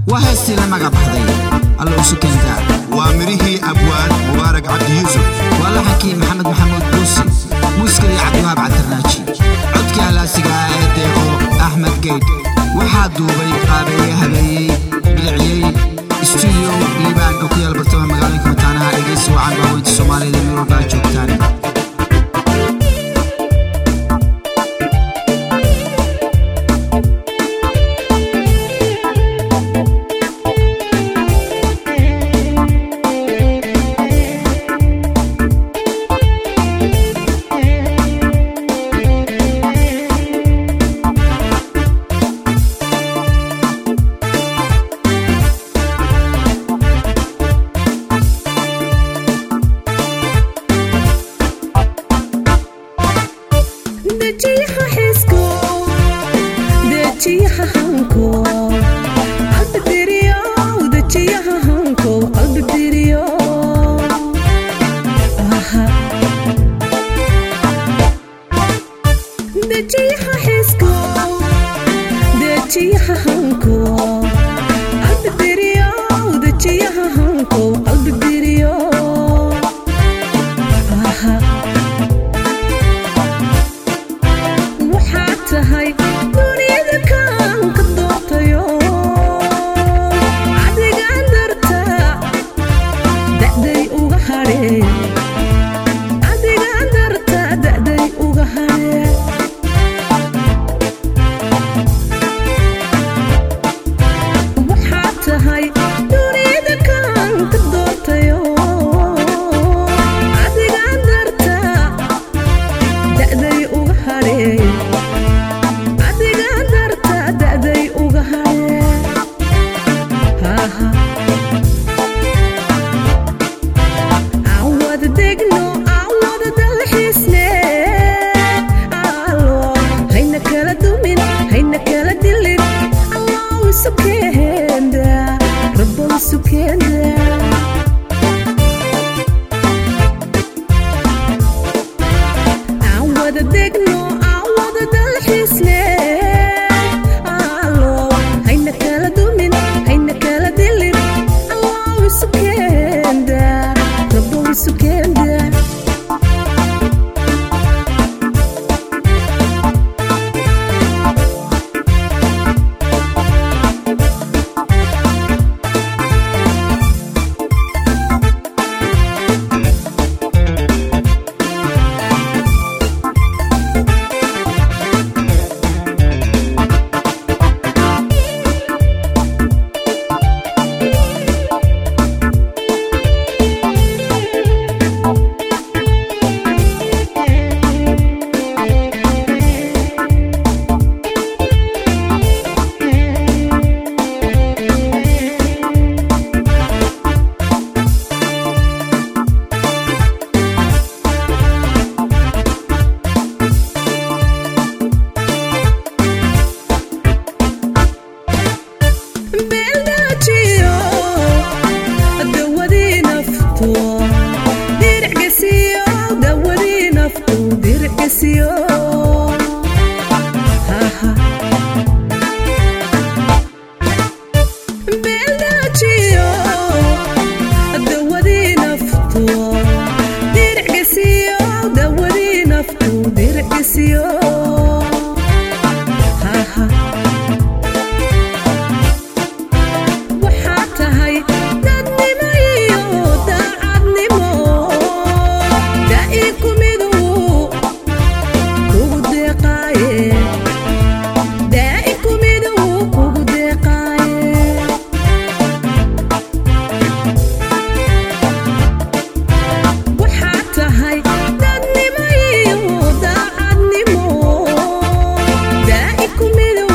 waa heestii la magac baxday alla usu keentaa waa midhihii abwaan mubaarak cabdi yuusuf waa laxankii maxamed maxamuud buusi muuska iyo cabdiwahaab cabdirnaaji codkii halaasiga ah ee deeqo axmed geyd waxaa duubay qaabeeye habeeyey biliciyey stuudiyo liibaan oo ku yaal bartama magaalooyinka mataanaha dhegeysi wacan baaweynta soomaalida meel walba aad joogtaan dejiyaha xiisko dejiyaha hanko qalbi diriyo dejiyaha hanko qalbi diriyo Aha. dejiyaha xiisko dejiyaha hanko qalbi diriyo dejiyaha hanko qalbi diriyo Aha. waxaad tahay duniyada kaan ka doortayo adigaan darta da'day uga hadhe adigaan darta da'day uga hadhe waxaad tahay duniyada kaan ka doortayo adigaan darta da'day uga hadhe adigaan darta da'day uga hadhe Haha. aan wada degno aan wada dalxiisne allo hayna kala dumin hayna kala dilin allow isu keenda rabbow isu keenda aan wada degno aan wada dalxiisne allo hayna kala dumin hayna kala dilin allow isu keenda rabbow isu keenda beeldaajiyo dawadii naftu diricgesiyo dawadii naftu diricgesiyo Haha. beeldaajiyo dawadii naftu diricgesiyo dawadii naftu diricgesiyo Haha. waxaad tahay dadnimo iyo daacadnimo da'i ku midu kugu deeqaaye da'i ku midu kugu deeqaaye waxaad tahay dadnimo iyo daacadnimo da'i ku midu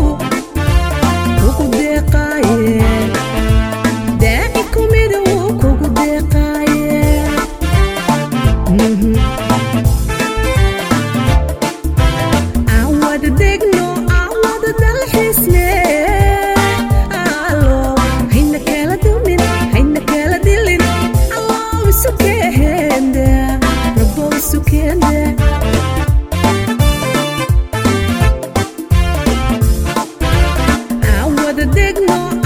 kugu deeqaaye daaci kumidu kugu deeqaaye Mhm. aan wada degno aan wada dalxiisne allo hayna kala dumin hayna kala dilin allow isu keenda rabbow isu keenda aan wada degno